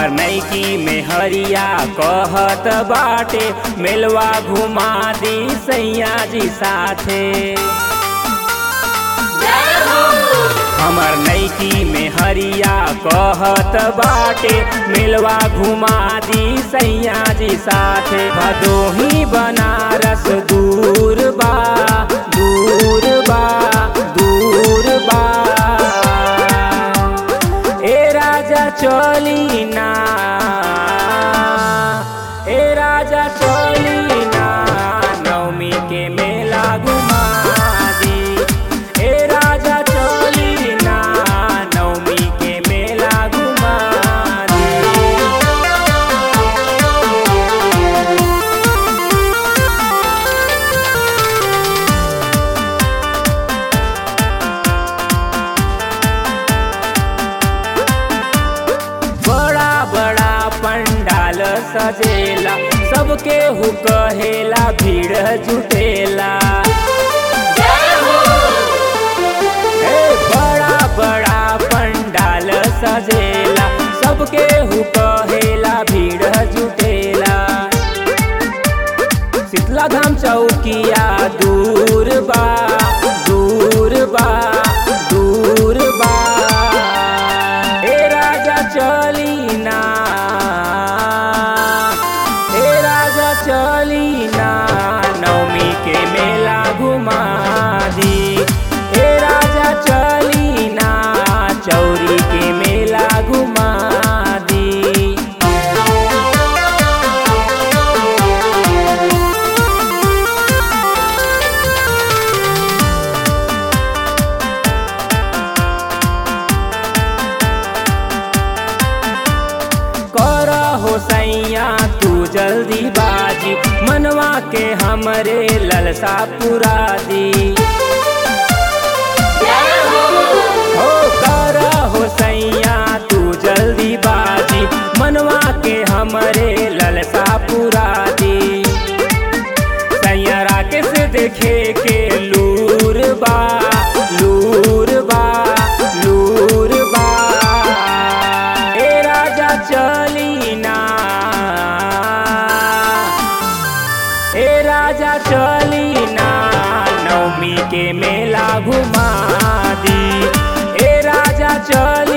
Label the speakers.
Speaker 1: नैकी में हरिया कहत बाटे मेलवा घुमा दी सैया जी साथे हमर नैकी में हरिया कहत बाटे मेलवा घुमा दी सैया जी साथे भदोही बनारस दूर बा दूर बा दूर बा ए राजा चली ना ए राजा चली ना नवमी के मेला घुमा दी ए राजा चली ना नवमी के मेला घुमा दी बड़ा बड़ा पंडाल सजेला सबके हु कहेला भीड़ जुटेला हे बड़ा बड़ा पंडाल सजेला सबके हु कहेला भीड़ जुटेला शीतला धाम चौकिया दूर बा दूर बा दूर बा ए राजा चली ना ए राजा चली ना नवमी के मेला घुमा दी ए राजा चली ना चौरी के मेला घुमा दी कर हो सैया तू जल्दी बाजी मनवा के हमरे ललसा पुरा दी हो कर हो सैया तू जल्दी बाजी मनवा के हमरे ललसा पुरा दी सैया राकेश देखे के लूर बा लूर बा लूर बा ए राजा चली ना ए राजा चली ना नवमी के मेला घुमा दी ए राजा चल